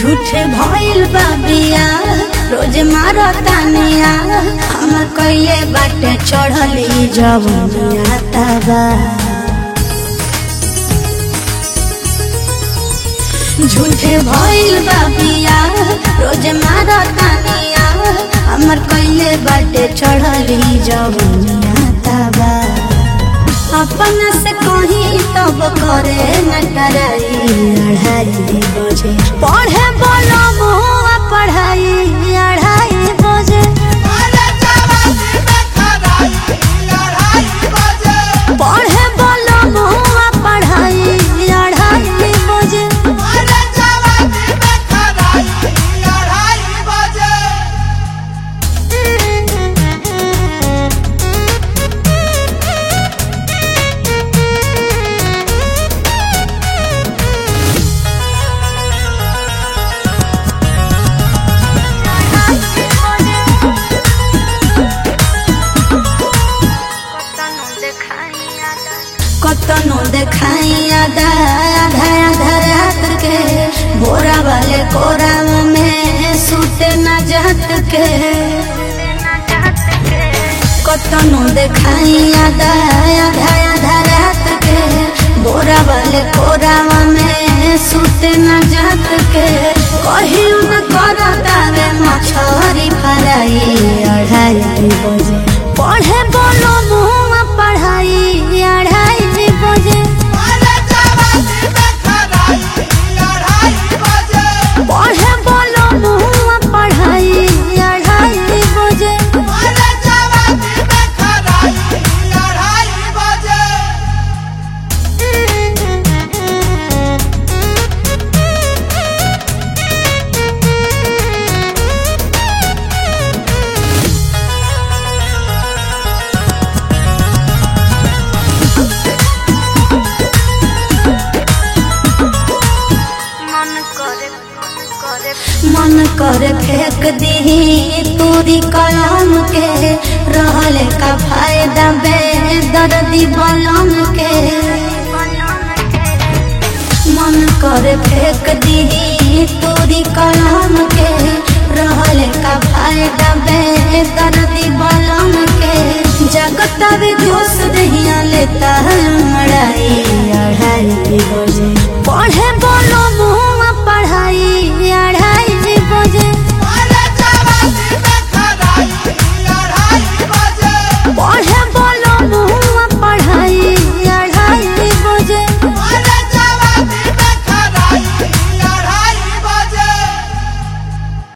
झूठे भइल बा बिया रोज मारो तानिया हम कइले बाटे चढ़ली जवनिया तबा झूठे भइल बा बिया रोज मारो तानिया हमर कइले बाटे चढ़ली जवनिया तबा अपन से कहीं तब करे न डराई अढ़ाई बजे पढ़े बोलो मुआ पढ़ाई अढ़ाई बजे पढ़े बोलो मुआ पढ़ाई अढ़ाई बजे कतनो देखाई आधा आधा आधा रात के बोरा वाले कोराम में सूते न जात के कतनो देखाई आधा आधा आधा रात के बोरा वाले कोराम में सूते न जात के कही न करतावे मछरी फराई अढ़ाई बजे पढ़े बोलो मुआ पढ़ाई अढ़ाई बजे पढ़े बोलो मुआ पढ़ाई अढ़ाई बजे मन कर फेंक दी तूरी कलम के रहल का फायदा बे दर्दी बलम के मन कर फेंक दी तूरी कलम के रहल का फायदा बे दर्दी बलम के जगत जोश दहिया लेता अढ़ाई अढ़ाई बजे पढ़े